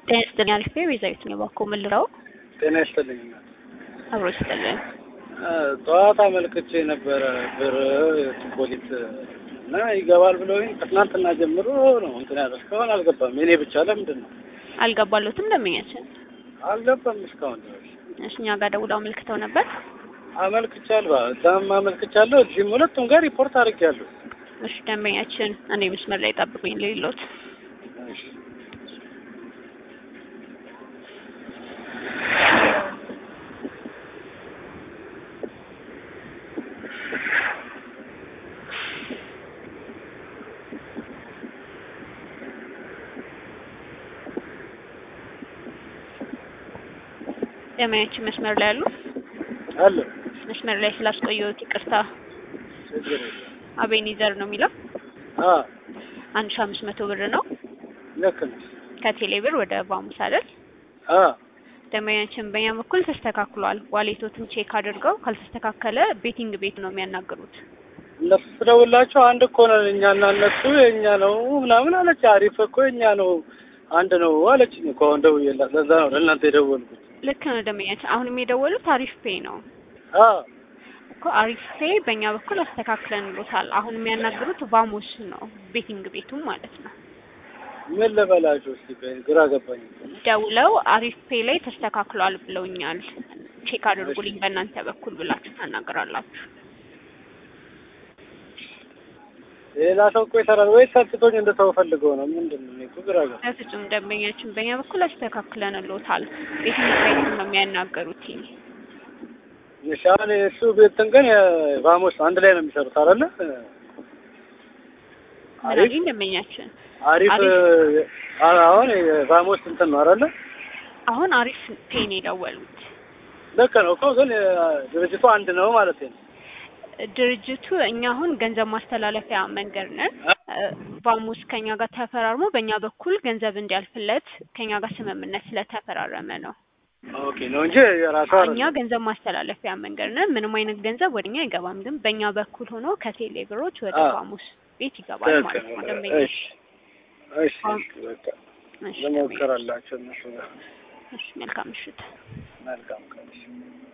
ጤና ይስጥልኝ አሪፍ ቤዛዊት ነው ባኮ ምልራው ጤና ይስጥልኝ። አብሮ ይስጥልኝ። ጠዋት አመልክቼ ነበረ ብር ፖሊስ እና ይገባል ብለውኝ ከትናንትና ጀምሮ ነው እንትን ያለ እስካሁን አልገባም። የኔ ብቻ ለምንድን ነው አልገባለትም ደንበኛችን አልገባም እስካሁን ድረስ? እሺ እኛ ጋር ደውለው አመልክተው ነበር። አመልክቻለሁ፣ እዛም አመልክቻለሁ፣ እዚህም ሁለቱም ጋር ሪፖርት አድርጌያለሁ። እሺ ደንበኛችን እኔ መስመር ላይ ጠብቁኝ ሌሎት እሺ። ደንበኛችን መስመር ላይ አሉ። አለ መስመር ላይ ስላስቆየሁት ይቅርታ። ችግር የለም። አቤኒዘር ነው የሚለው አ አንድ ሺህ አምስት መቶ ብር ነው ልክ ነሽ። ከቴሌ ብር ወደ ባሙስ አይደል? አ ደንበኛችን በእኛ በኩል ተስተካክሏል። ዋሌቶትን ቼክ አድርገው ካልተስተካከለ ቤቲንግ ቤት ነው የሚያናግሩት። እነሱ ስደውላቸው አንድ እኮ ነን እኛና እነሱ የእኛ ነው ምናምን አለች። አሪፍ እኮ የእኛ ነው አንድ ነው አለችኝ እኮ አሁን ደውዬላት። ለዛ ነው ለእናንተ የደወልኩት። ልክ ነው ደንበኛችን። አሁንም የደወሉት አሪፍ ፔይ ነው አ እኮ አሪፍ ፔይ በእኛ በኩል አስተካክለንሎታል። አሁን የሚያናግሩት ቫሞስ ነው ቤቲንግ ቤቱም ማለት ነው። ምን ልበላችሁ እስቲ ቆይ፣ ግራ ገባኝ። ደውለው አሪፍ ፔይ ላይ ተስተካክሏል ብለውኛል፣ ቼክ አድርጉልኝ በእናንተ በኩል ብላችሁ ታናገራላችሁ። ሌላ ሰው እኮ ይሰራል ወይ ሰልችቶኝ እንደተው ፈልገው ነው ምንድን ነው? እኔ እኮ ግራ ገባኝ። በፍጹም ደንበኛችን በእኛ በኩል አስተካክለንሎታል። ቤቲንግ ቤቱን ነው የሚያናገሩት። እሺ አሁን እሱ ቤትን ግን ቫሞስ አንድ ላይ ነው የሚሰሩት አይደለ? አሪፍ ምናልኝ ደንበኛችን አሪፍ አ- አሁን ቫሞስ እንትን ነው አይደለ? አሁን አሪፍ ፔይ ነው የደወሉት። ልክ ነው እኮ ግን ድርጅቱ አንድ ነው ማለት ነው። ድርጅቱ እኛ አሁን ገንዘብ ማስተላለፊያ መንገድ ነን። ቫሙስ ከኛ ጋር ተፈራርሞ በእኛ በኩል ገንዘብ እንዲያልፍለት ከኛ ጋር ስምምነት ስለተፈራረመ ነው። ኦኬ ነው እንጂ የራሷ እኛ ገንዘብ ማስተላለፊያ መንገድ ነን። ምንም አይነት ገንዘብ ወደኛ አይገባም። ግን በእኛ በኩል ሆኖ ከቴሌ ብሮች ወደ አዎ። ቫሙስ ቤት ይገባል ማለት ነው። ደንበኛ እሺ እሺ በቃ እሺ፣ ለሞከራላቸው እነሱ ጋር እሺ፣ መልካም ምሽት። መልካም ቀን። እሺ።